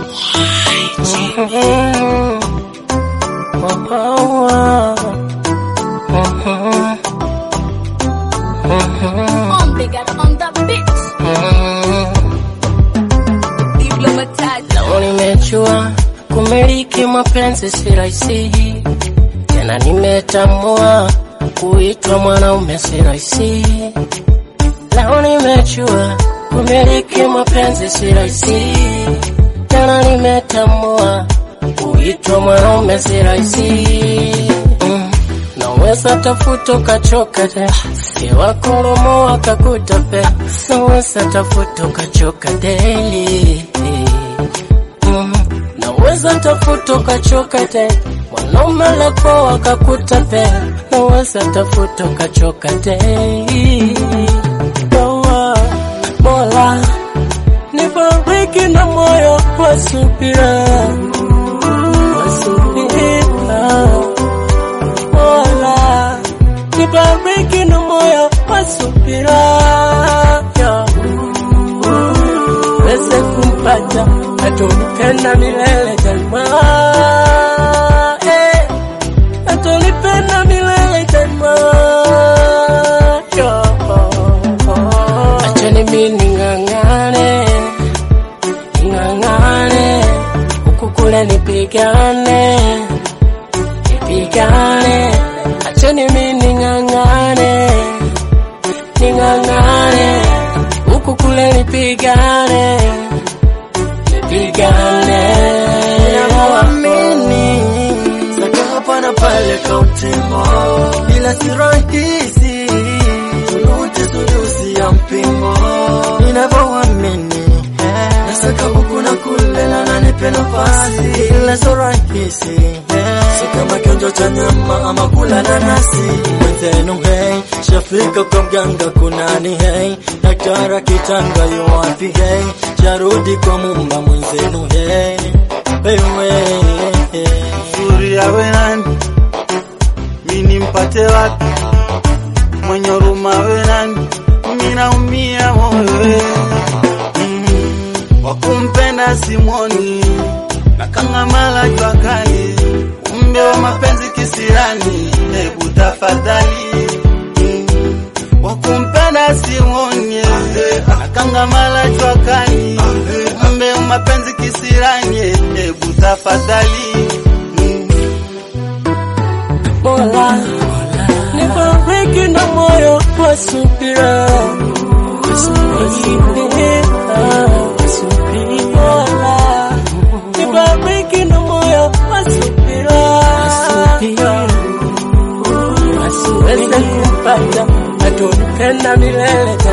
Omega on the beat. Diplomatized. Leo nimejua kumiliki mapenzi si rahisi, tena nimetambua kuitwa mwanaume si rahisi. Leo nimejua kumiliki mapenzi si rahisi, tena nimetambua kuitwa mwanaume si rahisi. Mm. Naweza tafuta ukachoka te iwakoromo wakakutape, naweza tafuta ukachoka daily Mm, naweza tafuta ukachoka te mwanaume lako wakakuta pe naweza tafuta ukachoka te Dawa, Mola nibariki na moyo wa subira wa subira Mola nibariki na moyo wa subira yeah weze kumpata atonipenda milele daima eh, atonipenda milele daima Yo. achani mi ning'ang'ane ning'ang'ane huku kule nipigane nipigane achani mi ning'ang'ane ning'ang'ane huku kule nipigane nipigane Naamini saka hapa na pale kautimo, ila si rahisi tuluti sulusi ya mpimo. Ninavyoamini nasaka huku na kule na nanipe nafasi, ila si rahisi si kama kionjo cha nyama ama kula nanasi. Mwenzenu hey, shafika kwa mganga kunani hey, daktara kitanga yu wapi hey, charudi kwa mumba mwenzenu hey, wewe Uzuri awe nani, mi nimpate wapi? Mwenye huruma awe nani, mi naumia moyo mm. Wakumpenda simwoni, nakangamala jua kali, umbe wa mapenzi kisirani, hebu tafadhali mm. Wakumpenda simwoni, nakangamala jua kali, umbe wa mapenzi kisirani, hebu tafadhali mm. Mola nibariki na moyo wa subira Mola nibariki na moyo wa subira wasiweze kumpata atonipenda milele